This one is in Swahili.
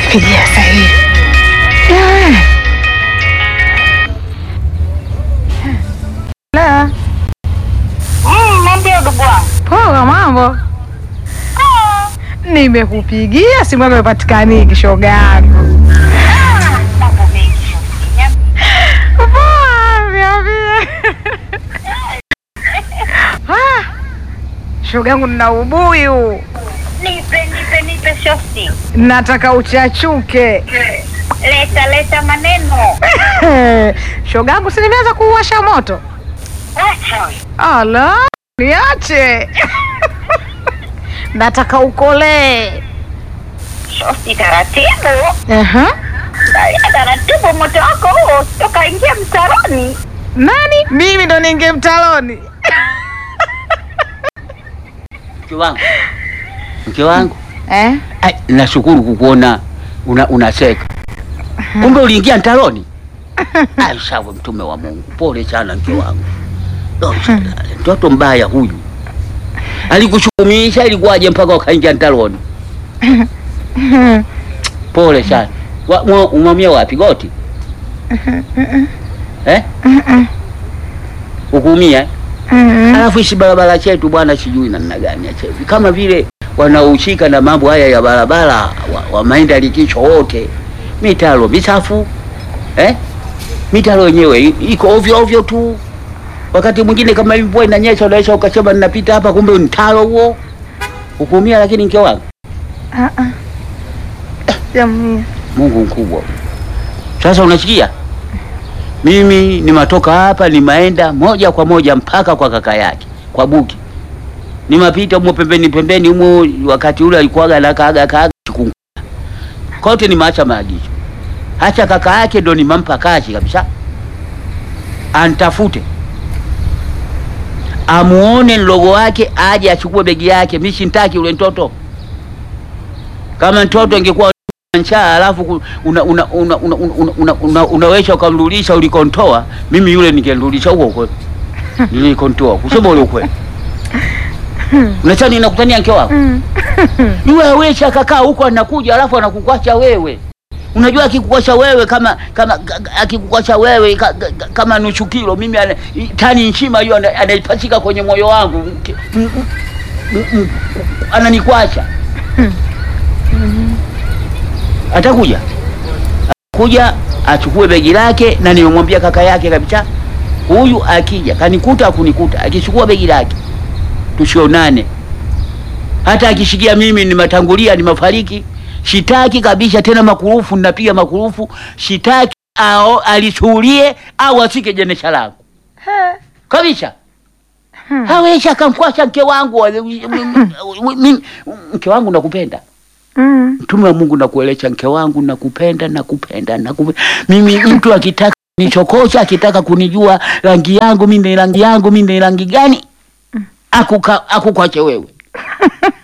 Pigia sasa hivi. Ah. La, Mm, Niambie ndugu wangu. poa mambo. Nimekupigia simu yako ipatikani shoga yangu. Ah, Mambo mengi shosti. Niambie. Poa, niambie. Ah, shoga yangu nina ubuyu. Nipe, nipe, nipe shosti. Nataka uchachuke. Leta, leta maneno. Shoga yangu si nimeanza kuwasha moto. Acha we. Ala, niache. Nataka ukolee. Shosti taratibu. Aha. Angalia taratibu moto wako huo toka ingia mtaroni. Nani? Mimi ndo ninge mtaloni. Mke wangu, mke wangu, Eh? ai, nashukuru kukuona una, unaseka. Kumbe uliingia mtaroni? Ai, sawa, mtume wa Mungu, pole sana mke wangu. Oh, salale, mtoto mbaya huyu alikushukumisha, ilikuwaje mpaka ukaingia mtaroni? Pole sana. Wa- mwa- Umwamia wapi goti? Eh? Ukuumia? Mm. Alafu hichi barabara chetu bwana, sijui namna gani ya chetu, kama vile wanaohusika na mambo haya ya barabara wa, wa maenda likicho wote, mitaro misafu eh? mitaro yenyewe i- iko ovyo ovyo tu. Wakati mwingine kama hivi mvua inanyesha, unaweza ukasema ninapita hapa, kumbe ni mtaro huo. Ukuumia, lakini mke wangu, Ah ah. Jamii. Mungu mkubwa. Sasa unasikia, mimi nimatoka hapa, nimaenda moja kwa moja mpaka kwa kaka yake kwa Buki, nimapita humo pembeni pembeni humo, wakati ule alikuwaga na kaaga kaaga chikungu kote, nimeacha maagizo. Hacha kaka yake ndo nimampa kazi kabisa, antafute amuone mlogo wake, aje achukue begi yake. Mimi sintaki ule mtoto. Kama mtoto ingekuwa njaa alafu ku- una, una, una, una, una, una, una, unaweza ukamrudisha ulikontoa, mimi yule ningemrudisha huko huko nilikontoa, kusema ule ukweli. Unachani nakutania mke wako Mm. yule awesha akakaa huko anakuja, alafu anakukwacha wewe. Unajua akikukwacha wewe kama kama ka- akikukwacha wewe ka, ka, kama nusu kilo, mimi ana, i- tani nzima hiyo ana- anaipachika kwenye moyo wangu, Mke- m- m- m- m- ananikwacha. Atakuja kuja achukue begi lake, na nimemwambia kaka yake kabisa, huyu akija kanikuta akunikuta, akichukua begi lake tusionane hata akishikia mimi nimetangulia nimefariki, shitaki kabisa tena makurufu, ninapiga makurufu, shitaki ao alisuhulie au asike jenesha langu kabisa. Hawezi akamkwasha mke wangu, Mimi- mke wangu nakupenda, Mm. mtume wa Mungu nakuelesha, mke wangu nakupenda, nakupenda, nakupenda. Mimi mtu akitaka nichokosha, akitaka kunijua rangi yangu mimi ni rangi yangu mimi ni rangi gani, akuka akukwache wewe